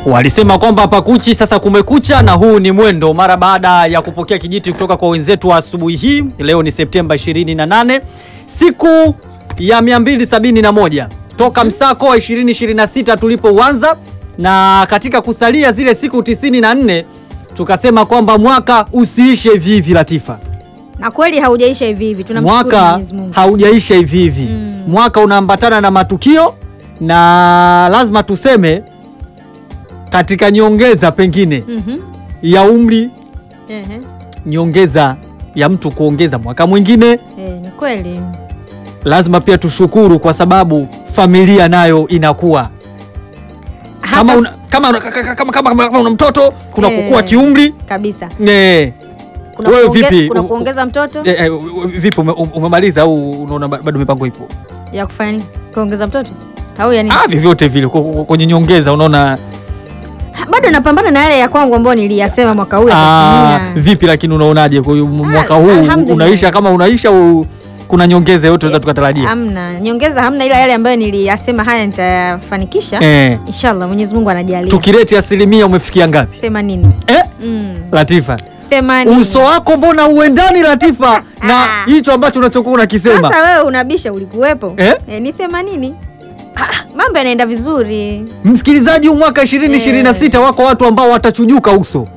Walisema kwamba pakuchi sasa kumekucha, na huu ni mwendo mara baada ya kupokea kijiti kutoka kwa wenzetu wa asubuhi hii. Leo ni Septemba 28, siku ya 271 toka msako wa 2026 tulipoanza, na katika kusalia zile siku 94 tukasema kwamba mwaka usiishe hivi hivi, Latifa. Na kweli haujaisha hivi hivi, tunamshukuru Mwaka Mwenyezi Mungu. haujaisha hivi hivi. Mm. Mwaka unaambatana na matukio na lazima tuseme katika nyongeza pengine Mhm. ya umri, Ehe. nyongeza ya mtu kuongeza mwaka mwingine, Eh, ni kweli. lazima pia tushukuru kwa sababu familia nayo inakuwa kama Hasa una, kama, una- kama, kama, kama, kama una mtoto kuna Eh. kukua kiumri kabisa. eh, Kuna Wewe kuonge- vipi? Kuna U- kuongeza mtoto eh, eh, vipi ume, umemaliza au unaona ba- bado mipango ipo? ya kufanya nini? Kuongeza mtoto au ya nini? Ah, vyovyote vile ku- ku- kwenye nyongeza unaona Ha, Bado napambana na yale ya kwangu ambayo niliyasema mwaka huu Ah, yatatimia. vipi lakini unaonaje kwa hiyo mwaka huu alhamdulillah. unaisha kama unaisha au kuna nyongeza yote tunaweza tukatarajia? Hamna nyongeza, hamna, ila yale ambayo niliyasema haya nitayafanikisha Eh, inshallah. Mwenyezi Mungu anajalia. tukireti asilimia umefikia ngapi? 80. Eh, Mm. Latifa. 80. Uso wako mbona uendani Latifa na Ah. hicho ambacho unachokuwa unakisema? Sasa wewe unabisha, ulikuwepo Eh? Eh, ni 80. Mambo yanaenda vizuri. Msikilizaji, huu mwaka 2026 wako watu ambao watachujuka uso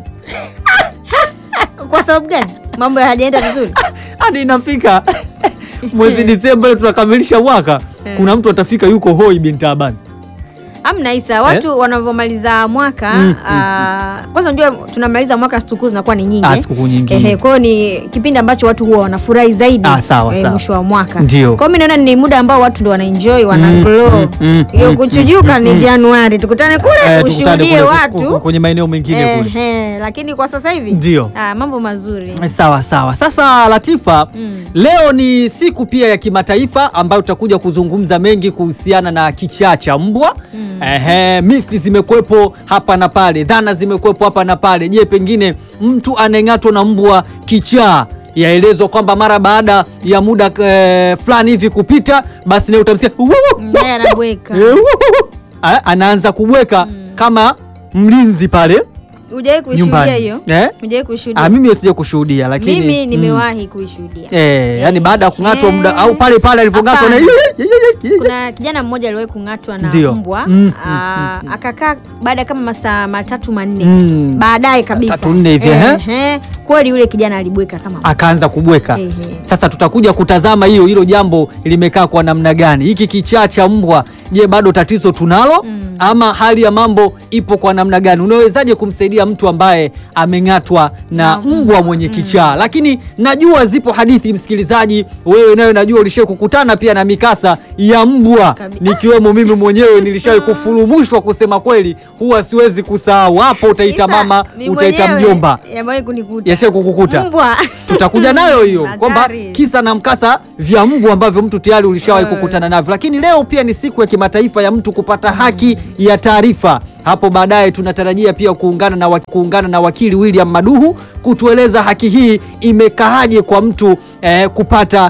Kwa sababu gani? Mambo hayajaenda vizuri. hadi inafika mwezi Disemba ile tunakamilisha mwaka, Eh. kuna mtu atafika yuko hoi binti Abani. Amna Isa, watu wanavyomaliza mwaka Mm, ah, kwanza unajua tunamaliza mwaka, sikukuu zinakuwa ni nyingi. Ah, sikukuu nyingi. Ehe, kwa hiyo ni kipindi ambacho watu huwa wanafurahi zaidi Ah, sawa, eh, sawa. mwisho wa mwaka. Ndio. Kwa hiyo mimi naona ni muda ambao watu ndio wanaenjoy, wana Mm, glow. mm, mm, Hiyo mm, kuchujuka ni Januari, tukutane kule Eh, tukutane ushuhudie kule ku- watu ku- kwenye maeneo mengine kule. Ehe, lakini kwa sasa hivi Ndio. ah, mambo mazuri. Sawa sawa. Sasa Latifa, Mm. leo ni siku pia ya kimataifa ambayo tutakuja kuzungumza mengi kuhusiana na kichaa cha mbwa. Mm. Ehe, mithi zimekuwepo hapa na pale, dhana zimekuwepo hapa na pale. Je, pengine mtu anayeng'atwa na mbwa kichaa yaelezwa kwamba mara baada ya muda eh, fulani hivi kupita, basi naye utamsikia Naye anabweka. Ah, anaanza kubweka kama mlinzi pale Hujawahi kuishuhudia nyumbani. hiyo? Eh? Hujawahi kuishuhudia? Ah, mimi sija kushuhudia lakini Mimi mm. nimewahi kuishuhudia. Eh, yani baada ya kung'atwa Eh. muda au pale pale alivyong'atwa na Hapana. Kuna Kuna kijana mmoja aliwahi kung'atwa na Ndio. mbwa Mm, aa, akakaa baada ya kama masaa matatu manne Mm. baadaye kabisa Tatu nne hivi, ehe. Ehe. kweli yule kijana alibweka kama akaanza kubweka. Ehe. Sasa tutakuja kutazama hiyo hilo jambo limekaa kwa namna gani. Hiki kichaa cha mbwa, je, bado tatizo tunalo Mm. ama hali ya mambo ipo kwa namna gani? Unawezaje kumsaidia mtu ambaye ameng'atwa na Na mbwa mwenye kichaa? Lakini najua zipo hadithi, msikilizaji, wewe nawe najua ulishai kukutana pia na mikasa ya mbwa, Kabi- nikiwemo mimi mwenyewe nilishawahi kufurumushwa. Kusema kweli, huwa siwezi kusahau. Hapo utaita Isa, mama, mimi utaita mwenyewe mjomba, yamewahi kunikuta yashawahi kukukuta mbwa tutakuja nayo hiyo kwamba Hatari. kisa na mkasa vya mbwa ambavyo mtu tayari ulishawahi Eh. kukutana navyo. Lakini leo pia ni siku ya kimataifa ya mtu kupata haki ya taarifa. Hapo baadaye tunatarajia pia kuungana na, wa- kuungana na wakili William Maduhu kutueleza haki hii imekaaje kwa mtu eh, kupata